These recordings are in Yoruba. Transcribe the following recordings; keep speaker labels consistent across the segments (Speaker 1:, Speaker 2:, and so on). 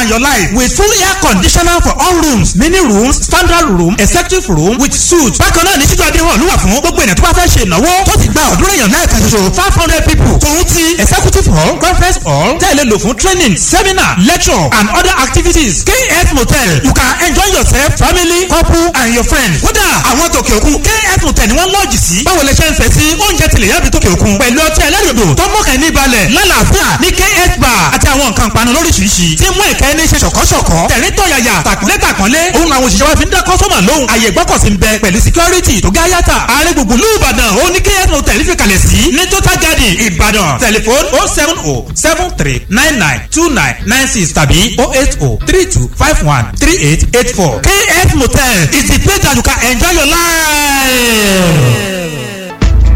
Speaker 1: and your life with full air conditioner for all rooms mini rooms standard room executive room with suite. bákan náà ní títú adé hàn lúwà fún gbogbo ènìyàn tó bá fẹ́ ṣe ìnáwó tó ti gba ọ̀dúnrún èèyàn náà kan ṣoṣo five hundred people tòun ti executive hall conference hall tẹ̀lé lò fún training seminar lecture and other activities kf motel you can enjoy yourself family couple and your friends. kódà àwọn tòkè òkun kf motel ni wọ́n lọ́ọ̀jì sí báwo lè ṣe ń fẹ́ sí oúnjẹ tilẹ̀ yàbí tòkè òkun pẹ̀lú ọtí ẹlẹ́rìndò tó mọ̀kàn ní balẹ̀ lálàáfíà ní kf bar àti àwọn nǹkan panu lóríṣiríṣi tí mú ìkẹ́ ní ṣe ṣọ̀kọ́ṣọ̀kọ́ tẹ̀rín tọ̀yàyà tàkúnlé tàkúnlé òun làwọn òṣìṣẹ́ wa fi ń dá kọ́sọ́mà lóhùn àyè gbọ́kọ̀sí ń bẹ pẹ̀lú security tó gá yàtà ààrẹ gbùngbùn lù ìbàdàn ó ní kf motel fi kalẹ̀ sí ní total garden ìbàdàn telephone oh seven oh seven three nine nine two nine nine six tàbí oh eight oh three two five one three eight eight four kf motel is the place that you can enjoy your life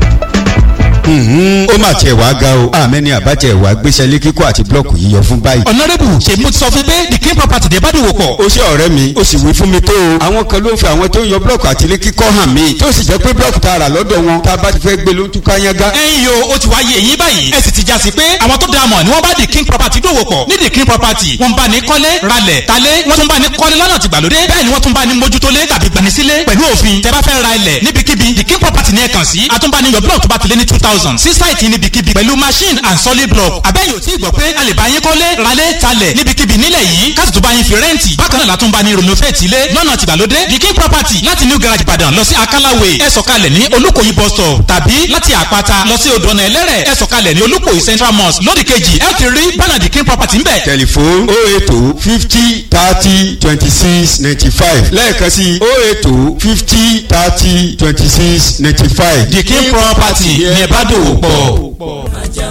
Speaker 2: ó mà tiẹ̀ wá ga o àmẹ́ni àbájẹ́ ìwà gbéṣẹ́ lé kíkọ́ àti blọ́ọ̀kù yíyọ fún báyìí.
Speaker 1: ọ̀nàrẹ́bù ṣe mo ti sọ fún pé the king property dé bàdìwò pọ̀.
Speaker 2: ó ṣe ọ̀rẹ́ mi ó sì wí fún mi tó o. àwọn kan ló ń fi àwọn tó ń yọ blọ́ọ̀kù àti ilé kíkọ́ hàn mí tó sì jẹ́ pé blọ́ọ̀kù tá a rà lọ́dọ̀ wọn tá a bá ti fẹ́ gbé ló ń túká yángá.
Speaker 1: ẹ̀yin yo ó ti wá yé eyín báyìí ẹ sì ti já sí pé àwọn tó dáa mọ̀ ni wọ́n bá the king property dòwò pọ̀ ní the king property wọ́n bá ní kọ́lé ralẹ̀ talé wọ́n tún bá ní kọ́lé lọ́nà tìgbàlódé bẹ́ẹ̀ ni wọ́n tún bá ní mójútólé tàbí gbanisílé pẹ̀lú òfin tẹ́ bá fẹ́ ra ilẹ̀ níbikíbi the king property ní ẹ kàn sí àtúnbáni yọ blọ́ọ̀kù tó bá ti lé ní two thousand sí sáìtì níbikíbi pẹ̀lú machine and solid block abẹ́yẹ̀ ò tí ì gbọ́ pé a lè bá yín kọ́lé ralé talẹ̀ níbikíbi nílẹ̀ yìí káàtì tó bá yín fi rẹ́ǹtì bákan náà látún bá ní renovate ilé lọ́nà tìgbàlódé the king property láti new garage ìbàdàn lọ sí akálàwé ẹ sọ̀kalẹ̀ ní olúkòyí bus stop tàbí láti àpáta lọ sí odò ọ̀nà ẹlẹ́rẹ̀ ẹ sọ̀kalẹ̀ ní olúkòyí central mosque lódì kejì ẹ ti rí bánà the king property ńbẹ̀.
Speaker 2: tẹlifon o eto fifty thirty twenty six ninety five lẹ́ẹ̀kan sí o eto fifty thirty twenty six ninety five.
Speaker 1: the king property ní ẹ bá dòwò pọ̀.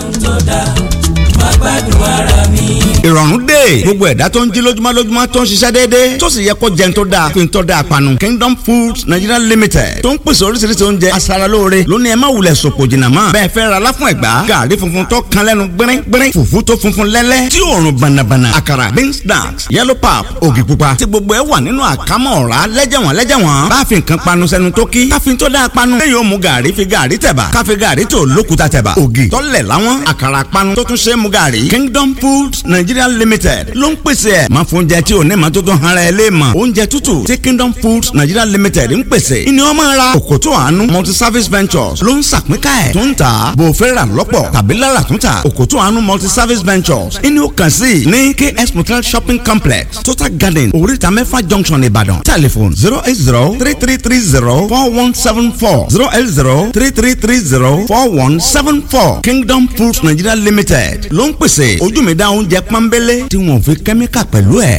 Speaker 3: ìrọ̀rùn dé gbogbo ẹ̀dá tó ń jí lójúmọ́ lójúmọ́ tó ń ṣiṣẹ́ déédéé tó sì yẹ kó jẹun tó dáa fi ń tọ́ da àpanu Kingdom Foods Nigeria Limited tó ń pèsè oríṣiríṣi oúnjẹ aṣaralóore lónìí ẹ má wulẹ̀ sòpò jìnnà mọ́ bẹ́ẹ̀ fẹ́ ra láfún ẹ̀gbá gàrí funfun tó kan lẹ́nu gbẹ́rẹ́ gbẹ́rẹ́ fùfú tó funfun lẹ́lẹ́ tí òórùn bànàbànà àkàrà beans snacks yellow pap ògì pupa tí gbogbo ẹ wà nínú àkámọ́ ọ̀rá lẹ́jẹ̀wọ̀n lẹ́jẹ̀wọ̀n bá fi nǹkan panu sẹ́nu tó kí káfí tó dáa panu lẹ́yìn ó mu gàrí fi gàrí tẹ̀bà káfí gàrí tó lókùtà tẹ̀bà ògì tọ́lẹ̀ láwọn àkàrà panu tó tún ṣe é mu gàrí Kingdom Foods Nigeria Limited ló ń pèsè ẹ̀ máa fún oúnjẹ tí ò ní ma tó tún hara ẹ lé mọ̀ oúnjẹ tútù tí Kingdom Foods Nigeria Limited ń pèsè ìní ọmọ ra òkòtò àánú multi service ventures ló ń sàpínká ẹ̀ tó ń tà bò fẹ́ rà lọ́pọ̀ tàbí lára tún tà òkòtò àánú multi service ventures ìní ó kàn sí ní KS Motel shopping complex Total Garden oríta mẹ́fà junction Ìbàdàn telephone zero eight zero three three three zero four one seven four zero eight zero three three three zero four one seven four Kingdom Foods Nigeria Limited ló ń pèsè ojú mi dá oúnjẹ pọ́nbélé tí wọ́n fi kẹ́míkà pẹ̀lú ẹ̀.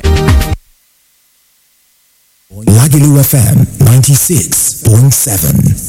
Speaker 4: Lagelu FM 96.7.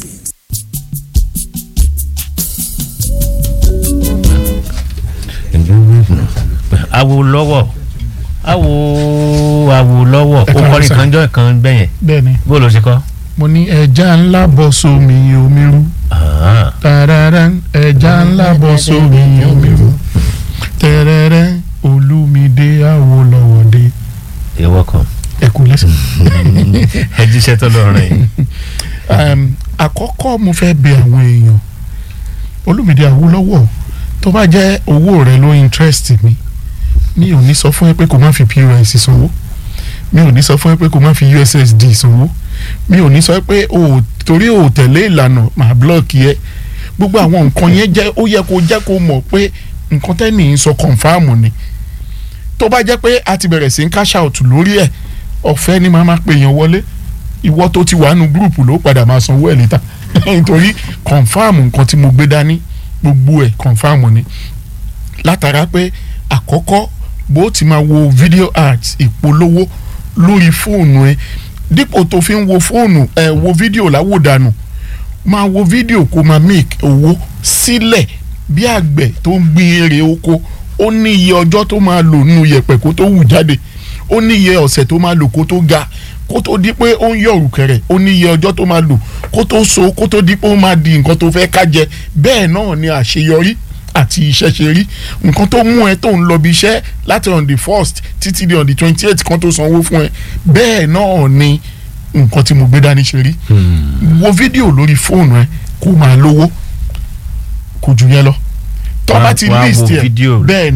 Speaker 5: awo lọ́wọ́ awo awo lọ́wọ́
Speaker 6: Ẹ
Speaker 5: ó
Speaker 6: káàárọ̀
Speaker 5: kọrin
Speaker 6: sà.
Speaker 5: kan jọ kan bẹyẹn
Speaker 6: bẹ́ẹ̀ni
Speaker 5: bó ló ṣe kọ.
Speaker 6: mo ní ẹja ńlá bọ́ sómi omi rú
Speaker 5: Ah,
Speaker 6: tàràrà ẹja ńlá bọ́ sómi omi rú tẹ̀rẹ̀rẹ̀ olúmídé àwòlọ́wọ́dé
Speaker 5: you're welcome.
Speaker 6: ẹ kú lẹ́sìn.
Speaker 5: ẹ jíṣẹ́ tó lọ́rùn yìí.
Speaker 6: um, àkọ́kọ́ mo fẹ́ bẹ àwọn èèyàn olùmìdí àwòlọ́wọ́ tó bá jẹ́ owó rẹ ló interest mi mi ò ní sọ fún ẹ pé kó má fi pos sanwó mi ò ní sọ fún ẹ pé kó má fi ussd sanwó mi ò ní sọ pé o ò- torí o ò tẹ̀lé ìlànà màá blọ́ọ̀kì ẹ gbogbo àwọn nǹkan yẹn jẹ́ ó yẹ kó jẹ́ kó mọ̀ pé nǹkan tẹ́nì ń sọ kọ̀ǹfàmù ni tó bá jẹ́ pé a ti bẹ̀rẹ̀ sí ń cash out lórí ẹ̀ ọ̀fẹ́ ni màá máa pè yàn wọlé ìwọ tó ti wà nù gúrùpù ló padà máa sanwó ẹ̀ níta nítorí kọ̀ǹfàmù nǹkan tí mo gbé dání gbogbo ẹ̀ kọ̀ǹfàmù ni látara pé àkọ́kọ́ bó ti máa wo video ads ìpolówó lórí fóònù ẹ dípò tó fi ń wo fóònù ẹ wo fídíò láwòdànù máa wo fídíò kó máa make owó sílẹ̀ bí àgbẹ̀ tó ń gbin èrè oko ó ní iye ọjọ́ tó máa lò nínú yẹ̀pẹ̀ kó tó wù jáde ó ní iye ọ̀sẹ̀ tó máa lò kó tó ga kó tó di pé ó ń yọ̀rù kẹ̀rẹ̀ ó ní iye ọjọ́ tó máa lò kó tó so kó tó di pé ó máa di nǹkan tó fẹ́ ká jẹ bẹ́ẹ̀ náà ni àṣeyọrí àti iṣẹ́ ṣe rí nǹkan tó mú ẹ tó ń lọ bí iṣẹ́ láti on the first títí di on the twenty eight kan tó sanwó fún ẹ bẹ́ẹ̀ náà ni nǹkan tí mo gbé dání ṣe rí wo fídíò lórí fóònù ẹ kó máa lówó kò jù yẹn lọ tó
Speaker 5: Wá-
Speaker 6: bá ti
Speaker 5: wá wo
Speaker 6: list ẹ
Speaker 5: fídíò rẹ̀.
Speaker 6: bẹ́ẹ̀ ni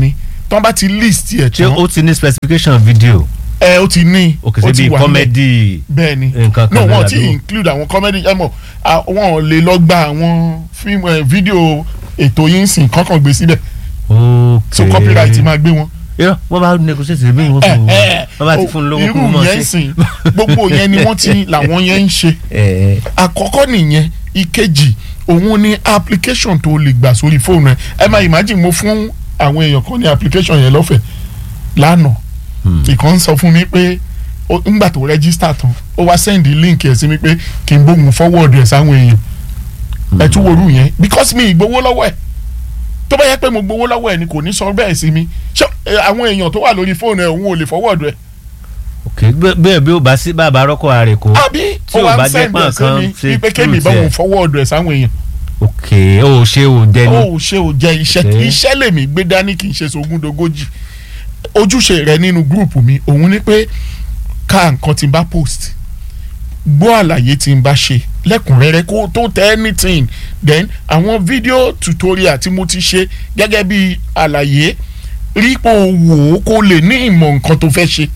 Speaker 6: tán bá ti list ẹ̀
Speaker 5: ṣé
Speaker 6: tán
Speaker 5: ó ti ní specification video
Speaker 6: ẹ ó ti ní
Speaker 5: òkè
Speaker 6: ó
Speaker 5: sí
Speaker 6: ti
Speaker 5: bíi
Speaker 6: wà níbẹ̀.
Speaker 5: comedy
Speaker 6: bẹ́ẹ̀ ni
Speaker 5: nǹkan kan
Speaker 6: no
Speaker 5: náà
Speaker 6: wọn ti
Speaker 5: làbí-
Speaker 6: include àwọn comedy ẹ mọ̀ à, wọn ò lè lọ gba àwọn fíìmù ẹ fídíò ètò yìí ń sìn kankan gbé síbẹ̀
Speaker 5: ok
Speaker 6: so copyright máa gbé wọn.
Speaker 5: irọ́ wọ́n bá negotiate bí wọ́n fún un wọ́n bá ti fún un lówó kó
Speaker 6: irú
Speaker 5: mọ̀
Speaker 6: yẹn
Speaker 5: sí.
Speaker 6: sìn gbogbo yẹn ni wọ́n ti làwọn yẹn ń ṣe
Speaker 5: ẹ
Speaker 6: àkọ́kọ́ nìyẹn ìkejì òun ni application tó lè gbà sórí fóònù ẹ ẹ máa imagine mo fún àwọn èèyàn kan ní application yẹn lọ́fẹ̀ẹ́ lánàá ìkan sọ fún mi pé ó- ńgbà tó register tán ó wá send link ẹ̀ sí mi pé kí n bóun forward ẹ̀ sáwọn èèyàn ẹ tún wo irú yẹn because mi ìgbowó lọ́wọ́ ẹ̀ tó bá yẹ pé mo gbowó lọ́wọ́ ẹ̀ ni kò ní sọ bẹ́ẹ̀ sí mi ṣé ẹ, àwọn èèyàn tó wà lórí fóònù ẹ̀ òun ò lè forward ẹ̀
Speaker 5: ok bẹ́- bẹ́ẹ̀ bí ó bá sí bàbá rọ́kọ̀ ààrẹ kó
Speaker 6: àbí
Speaker 5: Tí
Speaker 6: ó
Speaker 5: ò
Speaker 6: wá
Speaker 5: bá
Speaker 6: ń
Speaker 5: jẹ́
Speaker 6: send ẹ̀ sí
Speaker 5: pọ́n
Speaker 6: mi
Speaker 5: kan ṣe
Speaker 6: wípé kémi
Speaker 5: truth
Speaker 6: báwọn
Speaker 5: ẹ̀.
Speaker 6: forward ẹ̀ sáwọn èèyàn
Speaker 5: ok ó ṣe ò dẹni
Speaker 6: ó ṣe ò jẹ iṣẹ́
Speaker 5: Okay.
Speaker 6: iṣẹ́ lèmi gbé dání kì í ṣe sogúndogójì ojúṣe rẹ nínú gúrùpù mi òun ni pé ká nǹkan tí n bá post gbọ́ àlàyé tí n bá ṣe lẹ́kùnrẹ́rẹ́ kó tó tẹ anything then àwọn fídíò tutorial tí mo ti ṣe gẹ́gẹ́ bí àlàyé rí pé o wò ó kó lè ní ìmọ̀ nǹkan tó fẹ́ ṣe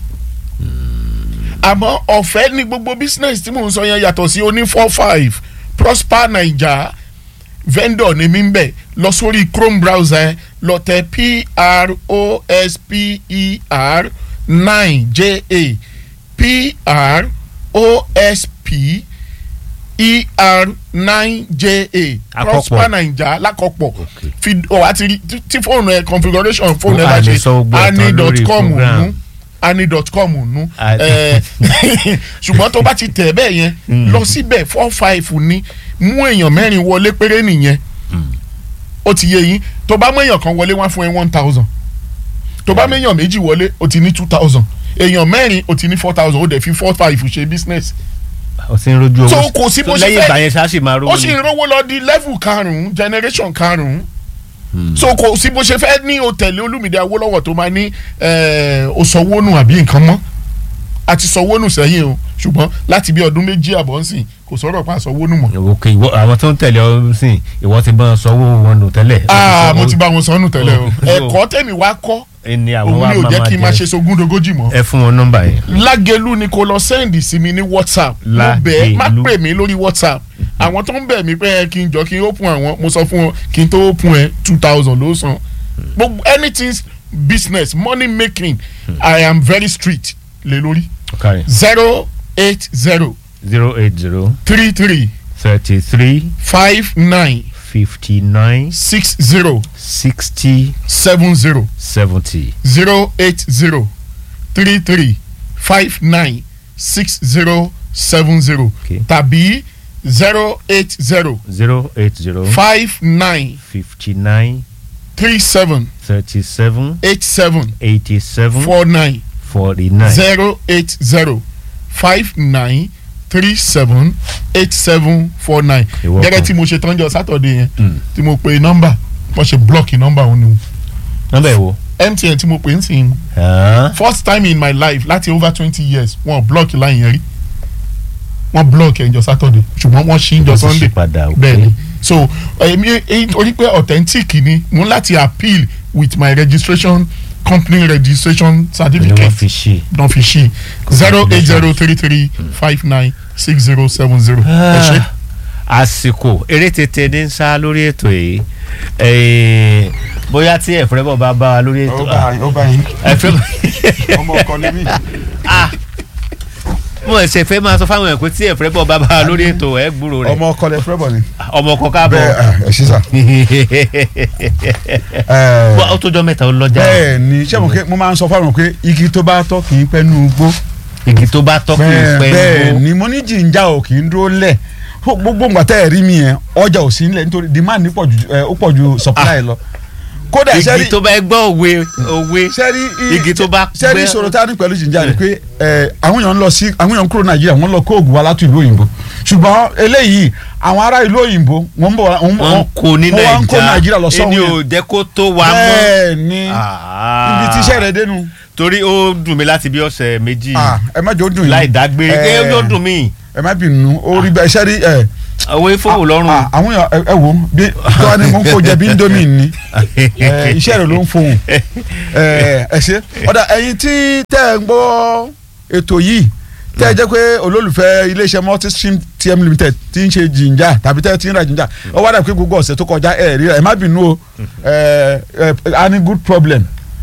Speaker 6: àmọ́ ọ̀fẹ́ ní gbogbo business tí mò ń sọ yẹn yàtọ̀ sí oní four five prosper naija vendor ni mí ń bẹ̀ lọ sórí chrome browser ẹ lọ tẹ p r o s p e r nine j a p r o s p e r nine j a
Speaker 5: Àkọ́pọ̀.
Speaker 6: prosper naija lákọ̀pọ̀
Speaker 5: Okay.
Speaker 6: fi ọ̀ wá ti rí tí- tí fóònù ẹ configuration fóònù ẹ
Speaker 5: Ó
Speaker 6: bá
Speaker 5: à lè
Speaker 6: ṣe
Speaker 5: sọ gbogbo ẹ̀ tán
Speaker 6: ani dot
Speaker 5: lórí
Speaker 6: com
Speaker 5: program.
Speaker 6: nù ani.com nù
Speaker 5: Ah.
Speaker 6: ẹ ṣùgbọ́n tó bá ti tẹ̀ bẹ́ẹ̀ yẹn lọ síbẹ̀ four five ní mú èèyàn mẹ́rin wọlé péré nìyẹn ó ti yé yín tó bá mú èèyàn kan wọlé wá fún ẹ one thousand tó bá mú èèyàn méjì wọlé ó ti ní two thousand èèyàn mẹ́rin ó ti ní four thousand ó dẹ̀ fi four five ṣe business
Speaker 5: ó ti ń rojú owó
Speaker 6: So, kò sí bó ṣe
Speaker 5: lẹ́yìn
Speaker 6: fẹ́-
Speaker 5: ìgbà yẹn ṣáà sì máa rówó
Speaker 6: ó sì ń rówó lọ di level karùn-ún generation karùn-ún so kò sí bó ṣe fẹ́ ní òtẹ̀lẹ̀ olúmídé awólọ́wọ̀ tó máa ní òsọ̀wọ́nù àbí nǹkan mọ́ àti sọ̀wọ́nù sẹ́yìn o ṣùgbọ́n láti bí ọdún méjì àbọ̀ ń sìn kò sọ̀rọ̀ pa sọ̀wọ́nù mọ́.
Speaker 5: ok ìwọ àwọn tó ń tẹ̀lé ọ sìn ìwọ ti bá wọn sanwó wọn nù tẹ́lẹ̀.
Speaker 6: aa mo ti bá wọn sọnù tẹ́lẹ̀ o
Speaker 5: Oh.
Speaker 6: ẹ̀kọ́ tẹ̀mí wá kọ́
Speaker 5: ẹni àwọn
Speaker 6: òun
Speaker 5: wa
Speaker 6: ni ò
Speaker 5: máa
Speaker 6: jẹ́
Speaker 5: máa
Speaker 6: kí n máa
Speaker 5: jẹ
Speaker 6: ṣe sogúndogójì mọ́.
Speaker 5: ẹ fún wọn nọ́mbà yẹn.
Speaker 6: lágẹ̀lú ni kò lọ sẹ́ndì sí mi ní whatsapp mo bẹ̀ ẹ́ má
Speaker 5: Lágẹ̀lú.
Speaker 6: pè mí lórí whatsapp àwọn tó ń bẹ̀ mí pé ẹ kí n jọ kí n open àwọn mo sọ fún wọn kí n tó open ẹ two thousand ló san gbogbo anything business money making i am very strict lé lórí
Speaker 5: ọ̀kàrẹ̀
Speaker 6: zero eight zero
Speaker 5: zero eight zero
Speaker 6: three three
Speaker 5: thirty three
Speaker 6: five nine
Speaker 5: fifty nine
Speaker 6: six zero
Speaker 5: sixty
Speaker 6: seven zero
Speaker 5: seventy.
Speaker 6: zero eight zero three three five nine six zero seven zero
Speaker 5: Okay.
Speaker 6: tàbí zero eight zero
Speaker 5: zero eight zero
Speaker 6: five nine
Speaker 5: fifty nine
Speaker 6: three seven
Speaker 5: thirty seven
Speaker 6: eight seven
Speaker 5: eighty seven
Speaker 6: four nine
Speaker 5: forty nine.
Speaker 6: zero eight zero five nine three seven eight seven four nine
Speaker 5: You're welcome.
Speaker 6: gẹ́gẹ́ tí mo ṣe tán jọ sátọ̀dé yẹn
Speaker 5: Mm.
Speaker 6: tí mo pe nọ́mbà wọ́n ṣe blọ́ọ̀kì nọ́mbà òun ni
Speaker 5: nọ́mbà ẹ̀ wo.
Speaker 6: MTN tí mo pè ń sìn
Speaker 5: Ah,
Speaker 6: first time in my life láti over twenty years wọ́n blọ́ọ̀kì láyìn yẹn rí wọ́n blọ́ọ̀kì ẹ̀ ń jọ sátọ̀dé ṣùgbọ́n wọ́n ṣí ń jọ
Speaker 5: Wọ́n ti ṣí
Speaker 6: sunday
Speaker 5: padà, okay.
Speaker 6: bẹ́ẹ̀ ni so èmi èyí torí pé authentic ni mo ń láti appeal with my registration company registration
Speaker 5: ni wọ́n
Speaker 6: certificate
Speaker 5: fi ṣe.
Speaker 6: don fi ṣí zero eight zero three three five nine six zero seven zero ẹ ṣe.
Speaker 5: àsìkò eré tètè ní ń sá lórí ètò yìí Eh, bóyá tí ẹ̀fọ́ rẹ̀ bọ̀ bá bá wa lórí ètò
Speaker 2: ó bá yín
Speaker 5: ẹ̀fọ́
Speaker 2: ọmọ ọkọ ni mí.
Speaker 5: mo ẹsẹ̀ fẹ́ máa sọ fáwọn ẹ̀kọ́ tí ẹ̀fọ́ rẹ̀ bọ̀ bá bá wa lórí ètò ẹ̀ gbúrò rẹ̀
Speaker 2: ọmọ ọkọ lẹ fẹ́ bọ̀ ni.
Speaker 5: ọmọ ọkọ káàbọ̀
Speaker 2: bẹ́ẹ̀ ah, ẹ ṣí sà. Ẹ,
Speaker 5: Wá, ó tó jọ mẹ́ta ó lọ́jà
Speaker 2: bẹ́ẹ̀ ni ṣé mo ké mo máa ń sọ fáwọn pé igi tó bá tọ́ kì í pẹ́ nú igbó.
Speaker 5: igi tó bá tọ́ kì í
Speaker 2: bẹ́ẹ̀
Speaker 5: pẹ́
Speaker 2: bẹ́ẹ̀
Speaker 5: gbó.
Speaker 2: ni mo ní jìnjà ò kì í dúró lẹ̀ Fó- gbogbo nǹkan tẹ́ ẹ̀ rí mi yẹn ọjà ò sí nílẹ̀ nítorí demand ní pọ̀ ju ẹ, ó pọ̀ ju supply lọ. kódà
Speaker 5: igi
Speaker 2: sẹ́rí
Speaker 5: tó bá gbọ́ òwe òwe
Speaker 2: sẹ́rí
Speaker 5: igi tó bá
Speaker 2: sẹ́rí
Speaker 5: gbẹ́-
Speaker 2: ìṣòro tá a ní pẹ̀lú jìnjà ni pé ẹ, àwọn èèyàn ń lọ sí àwọn èèyàn ń kúrò nàìjíríà wọ́n lọ kó oògùn wa láti ìlú òyìnbó ṣùgbọ́n eléyìí àwọn ará ìlú òyìnbó wọ́n ń bọ̀ wá- wọ́n
Speaker 5: wọ́n kó ní
Speaker 2: wọ́n wá ń kó nàìjíríà lọ
Speaker 5: ẹni
Speaker 2: sọ́hún
Speaker 5: ò
Speaker 2: yẹn
Speaker 5: jẹ́ kó tó wa mọ́
Speaker 2: bẹ́ẹ̀ ni
Speaker 5: Ah.
Speaker 2: ibi tíṣẹ́ rẹ̀ dénú
Speaker 5: torí ó dùn mí láti bí ọ̀sẹ̀ méjì
Speaker 2: Ah, ẹ má jẹ́ ó dùn yín
Speaker 5: láì dágbére
Speaker 2: Eh,
Speaker 5: ẹ ó dùn mí.
Speaker 2: ẹ má bínú ó rí bẹ́ẹ̀ sẹ́rí ẹ
Speaker 5: owó ìfowó lọ́rùn.
Speaker 6: Ah, àwọn èèyàn ẹ- ẹ wò ó bí tí wọ́n ní mò ń kó jẹ bí indomie ni ẹ, iṣẹ́ rẹ̀ ló ń fohùn ẹ ẹ ṣe ọ̀dà ẹ̀yin tí tẹ́ ẹ ń gbọ́ ètò yìí tẹ́ ẹ jẹ́ pé olólùfẹ́ iléeṣẹ́ multistream tm limited ti ń ṣe jìnjà tàbí tẹ́ ẹ ti ń ra jìnjà ó wá dà pé gbogbo ọ̀sẹ̀ tó kọjá ẹ rí ẹ má bínú o ẹ ẹ a ní good problem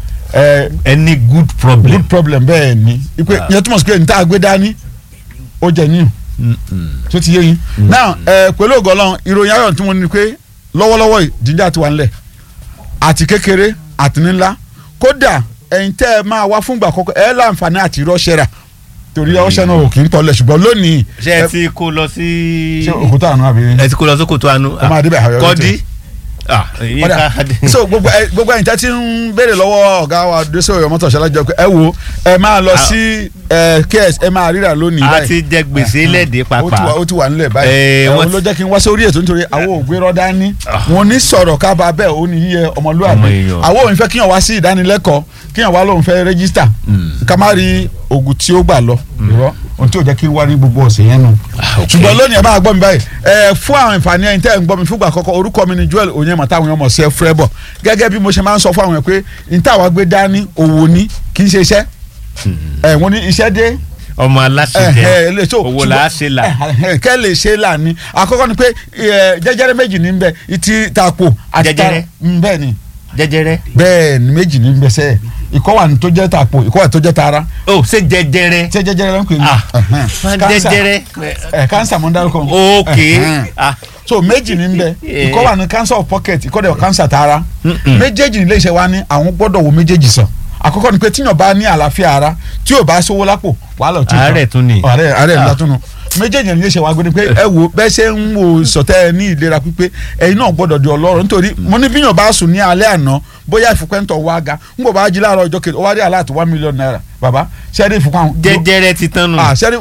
Speaker 6: ẹ
Speaker 5: any good problem.
Speaker 6: good problem bẹ́ẹ̀ ni ipe
Speaker 5: Ah.
Speaker 6: ìyẹn túmọ̀ sí pé níta gbé dání ó jẹ níyù tó ti yé yín now ẹ pẹ̀lú ògo Ọlọ́run ìròyìn ayọ̀ tí mo ní pé lọ́wọ́lọ́wọ́ yìí jíjà ti wà ńlẹ̀ àti kékeré àti ńlá kódà ẹ̀yin tẹ́ ẹ máa wá fúngbà kọ́kọ́ ẹ láǹfààní àti rọ́ṣẹ́ rà torí ọṣẹ náà ò kì í tọ́lẹ̀ ṣùgbọ́n lónìí
Speaker 5: ṣé ẹ ti kó lọ sí.
Speaker 6: ṣé òkúta àná àbí.
Speaker 5: ẹ ti kó lọ sókòtò àánú.
Speaker 6: Ó máa débẹ̀ àyọ̀
Speaker 5: kọ́dí. ah ìyẹn
Speaker 6: Ọ̀dà,
Speaker 5: ká dé.
Speaker 6: so gbogbo ẹ gbogbo ẹ̀yin tẹ́ ti ń béèrè lọ́wọ́ ọ̀gá wa dẹ́sẹ̀ ọ̀yọ́ mọ́tò ṣẹlẹ̀ jọ pé ẹ wo ẹ máa lọ
Speaker 5: Ah.
Speaker 6: sí ẹ ks ẹ máa ríra lónìí
Speaker 5: a
Speaker 6: báyìí
Speaker 5: ti jẹ gbèsè lẹ́ẹ̀dẹ́
Speaker 6: ó ti wà
Speaker 5: pàápàá.
Speaker 6: ó ti wà nílẹ̀
Speaker 5: Eh,
Speaker 6: báyìí
Speaker 5: wọ́n
Speaker 6: ẹ̀wọ̀n
Speaker 5: ti-
Speaker 6: ló jẹ́ kí n wá sórí ètò nítorí àwọn ògbérọ́ dání wọn ní sọ̀rọ̀ kábà bẹ́ẹ̀ ó ní yíyẹ
Speaker 5: Ọmọ
Speaker 6: ọmọlúwàbí
Speaker 5: èèyàn.
Speaker 6: àwọn òun fẹ́ kíyàn wá sí ìdánilẹ́kọ̀ọ́ kíyàn wá lóun fẹ́ rẹ́gísítà ká má rí oògùn tí ó gbà lọ irọ́ ohun tí ò jẹ́ kí n wá ní gbogbo ọ̀sẹ̀ yẹn nù.
Speaker 5: ok.
Speaker 6: ṣùgbọ́n lónìí ẹ máa gbọ́ mi báyìí ẹ fún àwọn ìfàní ẹ̀yin tẹ́ ẹ̀ ń gbọ́ mi fúngbà àkọ́kọ́ orúkọ mi ni Joel Onyema táwọn èèyàn mọ̀ sí ẹ fúrẹ́bọ̀ gẹ́gẹ́ bí mo ṣe máa ń sọ fún àwọn èèyàn pé n táwa gbé dání òwò ní kì í ṣe iṣẹ́ ẹ̀ wọ́n ní iṣẹ́ dé
Speaker 5: ọmọ aláṣẹ
Speaker 6: ẹhẹ lè so
Speaker 5: owó la ṣe là.
Speaker 6: ẹhẹ, kẹ́ lè ṣe là ní àkọ́kọ́ ni pé ẹ, jẹjẹrẹ méjì ní bẹ ìtì tàpò àti
Speaker 5: Jẹjẹrẹ?
Speaker 6: tara Mm, bẹ́ẹ̀ ni
Speaker 5: jẹjẹrẹ.
Speaker 6: bẹ́ẹ̀ ni méjì ní bẹ sẹ́ẹ̀ ìkọ́ wà ní tó jẹ́ tàpò ìkọ́ wà tó jẹ́ tara
Speaker 5: o ṣe jẹjẹrẹ.
Speaker 6: ṣé jẹjẹrẹ ló ń pè ní
Speaker 5: Ah,
Speaker 6: ẹhẹn. Cancer.
Speaker 5: jẹjẹrẹ.
Speaker 6: ẹ cancer mo ń dárúkọ
Speaker 5: ok.
Speaker 6: Ẹhẹn.
Speaker 5: ah
Speaker 6: so méjì ní bẹ
Speaker 5: Yeah.
Speaker 6: ìkọ́ wà ní cancer of pocket ìkọ́ dẹ̀ cancer tara méjèèjì ní iléeṣẹ́ wa ní àwọn gbọ́dọ̀ wo méjèèjì sàn àkọ́kọ́ ni pé tíyàn bá ní àlàáfíà ara tí ò bá sówó lápò wàhálà ò tí ì tán.
Speaker 5: Àárẹ̀ tún ni.
Speaker 6: àárẹ̀ àárẹ̀
Speaker 5: Ah.
Speaker 6: ńlá tún nù méjèèjì ní iléeṣẹ́ wa gbé ni pé ẹ wo bẹ́ẹ̀ ṣe ń wo sọ̀tẹ́ ẹ ní ìlera pípé ẹ̀yin náà gbọ́dọ̀ di ọlọ́rọ̀ nítorí mo ní bíyàn bá sùn ní alẹ́ àná bóyá ìfúnpẹ́ntọ̀ wá ga ń bọ̀ bá jí láàárọ̀ ọjọ́ kejì ó wá rí aláàtì one million naira bàbá ṣẹ́ẹ́rì ìfúnpá
Speaker 5: jẹjẹrẹ ti tán nù.
Speaker 6: ah ṣẹ́ẹ́rì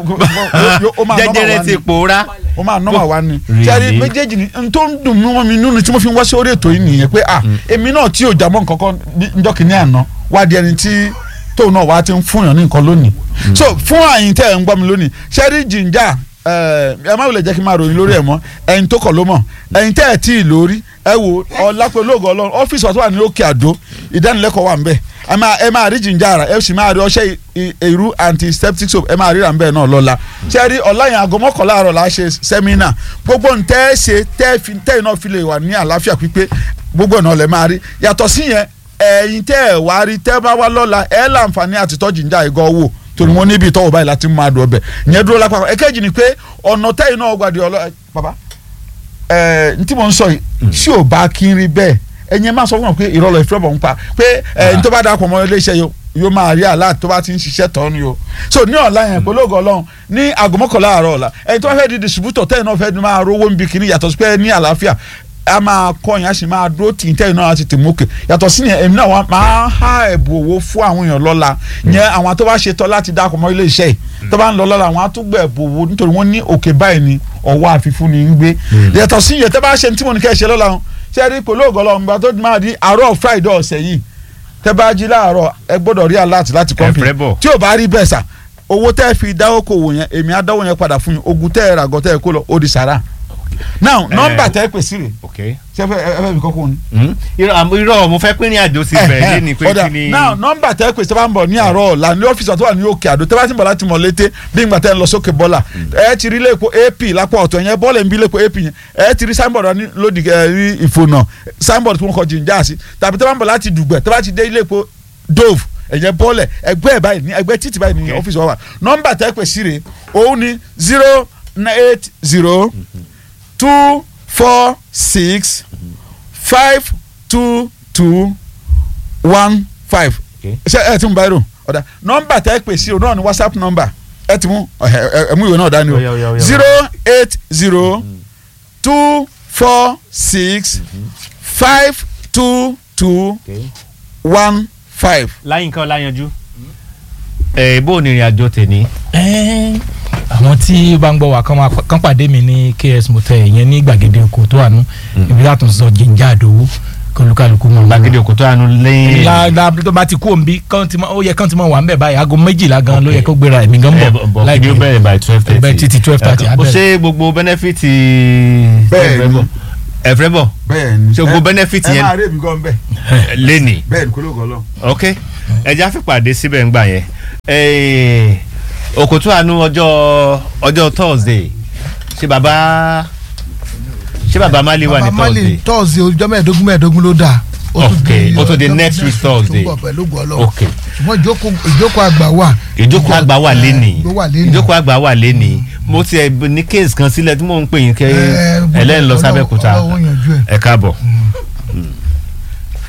Speaker 6: ó máa nọ́mà
Speaker 5: jẹjẹrẹ
Speaker 6: wá
Speaker 5: ti
Speaker 6: ni
Speaker 5: pòórá.
Speaker 6: ó máa nọ́mà wá ni
Speaker 5: Really?
Speaker 6: ṣẹ́ẹ́rì méjèèjì ni n tó ń dùn mọ́ mi nínú tí mo fi ń wá sí orí ètò yìí nìyẹn pé ah èmi náà tí ò jámọ́ nǹkan kan ní- njọ́ kìíní àná wá di ẹni tí tóun náà wá ti ń fún yàn ní nǹkan lónìí so fún àyìn tẹ́ ẹ̀ ń gbọ́ mi lónìí ṣẹ́ẹ́rì jìnjà ẹ má wulẹ̀ jẹ́ kí n máa ròyìn lórí ẹ̀ mọ́ ẹ̀yin tó kọ̀ ló mọ̀ ẹ̀yin tẹ́ ẹ̀ tí ì lórí ẹ wo ọ̀làpẹ̀ olóògùn ọlọ́run ọ́fíìsì wa tó wà ní òkè àdó ìdánilẹ́kọ̀ọ́ wà ń bẹ̀ ẹ máa ẹ máa rí jìnjà ara ẹ sì máa rí ọṣẹ ì- èrú antiseptic soap ẹ máa ríra ń bẹ̀ náà lọ́la ṣẹ́ẹ́rì ọ̀làyìn aago mọ́kànlá àárọ̀ la ṣe sẹ́mínà gbogbo ntẹ́ ẹ ṣe tẹ́ ẹ fi tẹ́ ẹ náà fi lè wà ní àlàáfíà pípé gbogbo ẹ̀ náà lẹ máa rí yàtọ̀ sí yẹn ẹ̀yin tẹ́ ẹ wá rí tẹ́ bá wá lọ́la ẹ láǹfààní àti tọ́ jìnjà ìgò wò torí wọn níbi ìtọ́wò báyìí láti máa dùn ọbẹ̀ ìyẹn dúró lápá ẹ̀kẹ́jì ni pé ọ̀nà tẹ́yìn náà gbàdé ọlọ́ bàbá ẹ̀ ntí mo ń sọ yìí tí ò bá kí n rí bẹ́ẹ̀ ẹ̀yin máa sọ fún wọn pé ìrọ̀lọ́ ìfẹ́ bọ̀ ń pa pé ẹ̀ n tó bá dàpọ̀ mọ́ iléeṣẹ́ yìí yóò máa rí àlá tó bá ti ń ṣiṣẹ́ tọ́ ni o so ní ọ̀la yẹn pẹ̀lú ògo ọlọ́run ní aago mọ́kànlá àárọ̀ ọ̀la ẹni tó bá fẹ́ di distributor tẹ́yìn náà fẹ́ máa rówó ń bi kiri yàtọ̀ sí pé ní àlàáfíà a máa kọ́ yẹn a sì máa dúró tì í tẹ́yìn náà a ti tì mókè yàtọ̀ sí yẹn èmi náà wá máa há ẹ̀bùn owó fún àwọn èèyàn lọ́la yẹn àwọn tó bá ṣe tọ́ láti dákọ̀ mọ́ ilé iṣẹ́ yìí tó bá ń lọ lọ́la àwọn á tún gbẹ̀ ẹ̀bùn owó nítorí wọ́n ní òkè báyìí ni ọwọ́ àfifún ni ń gbé yàtọ̀ sí yẹn tẹ́ bá ṣe tí mo ní kẹ́ ṣe lọ́la ṣe rí pẹ̀lú ògọ́lọ́ ọ̀nba tó máa di àárọ̀ Friday ọ̀sẹ̀ yìí tẹ́ bá jí láàárọ̀ ẹ gbọ́dọ̀ rí alert láti
Speaker 5: fẹ́
Speaker 6: kọ́ńpì
Speaker 5: bọ̀.
Speaker 6: tí ò bá rí bẹ́ẹ̀ sà owó tẹ́ fi dáwọ́ kò wò yẹn èmi á dáwọ́ yẹn padà fún yín ogun tẹ́ ẹ rà gọ́ tẹ́ ẹ kó lọ ó di sàrà now nọ́mbà tẹ́ ẹ pè sí rè
Speaker 5: ok.
Speaker 6: ṣé ẹ fẹ́ ẹ fẹ́ mi kọ́kọ́ ni.
Speaker 5: Hmm? irọ́ àmọ́- irọ́ mo fẹ́ pín ní àjò sí bẹ̀rẹ̀ lé ní pé
Speaker 6: ọ̀dà
Speaker 5: kí ni.
Speaker 6: now nọ́mbà tẹ́ ẹ pè sí bá ń bọ̀ ní àárọ̀ ọ̀la ní ọ́fíìsì àti wà ní òkè àdó tẹ́ bá ti ń bọ̀ láti mọ̀ létí bí ìgbà tẹ́ ń lọ sókè bọ́là ẹ ti rí lẹ́kọ̀ọ́ ap lápá ọ̀tọ̀ yẹn bọ́ọ̀lù ń bí lẹ́kọ̀ọ́ ap yẹn ẹ ti rí signboard wa ní lódì ẹ rí ìfònà signboard tí wọ́n kọ jìnjà sí tàbí tẹ́ bá ń bọ̀ láti dùgbẹ̀ tẹ́ bá ti dé lẹ́kọ̀ọ́ dove ẹ̀yẹ bọ́ọ̀lẹ̀ ẹgbẹ́ ẹ̀ báyìí ní ẹgbẹ́ títì báyìí ní
Speaker 5: Okay.
Speaker 6: ọ́fíìsì wa wà nọ́mbà tẹ́ pè sí rè òun ni zero eight zero two four six five two two one five
Speaker 5: Okay.
Speaker 6: ṣe ẹ ti mú báyìí rò ọ̀dà nọ́mbà tẹ́ pè sí o náà ni whatsapp nọ́mbà ẹ ti mú ẹ ẹ ẹ mú ìwé náà dání
Speaker 5: Ó yá, ó yá, ó
Speaker 6: o
Speaker 5: yá.
Speaker 6: zero eight zero two four six five two two
Speaker 5: Okay.
Speaker 6: one five.
Speaker 5: láyínká ọláyanjú. ẹ bó o ní ìrìn àjò tèmi.
Speaker 7: Ẹ́ẹ́, àwọn tí ó bá ń gbọ́ wa kán máa kán pàdé mi ní KS motel yẹn ní gbàgede oko tó wà nù ibi láti sọ jíjà àdówó kọlùkàlùkù mọ̀
Speaker 5: gbàgede òkúta àánú lẹ́yìn.
Speaker 7: la la tó bá ti kú òǹbí kán ti mọ ó yẹ kán ti mọ wà ń bẹ̀ báyìí aago méjìlá gan ló yẹ kó gbéra ẹ̀mí gan
Speaker 5: ẹ
Speaker 7: bọ̀
Speaker 5: bọ̀ kí ni ó bẹ̀rẹ̀ by twelve thirty.
Speaker 7: bẹ́ẹ̀ títí twelve thirty
Speaker 5: ó
Speaker 7: abẹ́rẹ́.
Speaker 5: ṣe gbogbo benefit
Speaker 8: Bẹ́ẹ̀ ni.
Speaker 5: ẹ̀fẹ̀ bọ̀
Speaker 8: bẹ́ẹ̀ ni
Speaker 5: Ṣé gbogbo
Speaker 8: Ẹ-
Speaker 5: benefit
Speaker 8: ẹ
Speaker 5: yẹn-
Speaker 8: máa rí èmi gan bẹ́ẹ̀
Speaker 5: lẹ́nì
Speaker 8: bẹ́ẹ̀ ni kó ló kọ́ lọ.
Speaker 5: ok ẹja fìpàdé síbẹ̀ ńgbà yẹn Eh, òkútù àánú ọjọ́ ọjọ́ thursday ṣé bàbá ṣé bàbá mali wà ní
Speaker 9: bàbá
Speaker 5: thursday
Speaker 9: mali tọ́sídẹ̀ẹ́ ọjọ́ mẹ́ẹ̀ẹ́dógún mẹ́ẹ̀ẹ́dógún ló dáa. Ó tún
Speaker 5: Ok,
Speaker 9: di
Speaker 5: ó tún di
Speaker 9: ọjọ́
Speaker 5: next week
Speaker 9: tó ń
Speaker 5: Thursday.
Speaker 9: bọ̀ pẹ̀lú ògùn Ọlọ́run.
Speaker 5: ok
Speaker 9: ṣùgbọ́n ìjókòó ìjókòó àgbà wà.
Speaker 5: ìjókòó àgbà wà lẹ́nì
Speaker 9: ló wà lẹ́nì.
Speaker 5: ìjókòó àgbà wà lẹ́nì mo ti ẹ̀ ní case kan sílẹ̀ tí mò ń pè yín kẹ́
Speaker 9: Eh,
Speaker 5: ẹlẹ́yìn lọ
Speaker 9: Ọlọ́run-
Speaker 5: sábẹ́kúta
Speaker 9: Ọlọ́run yanjú ẹ̀.
Speaker 5: ẹ káàbọ̀.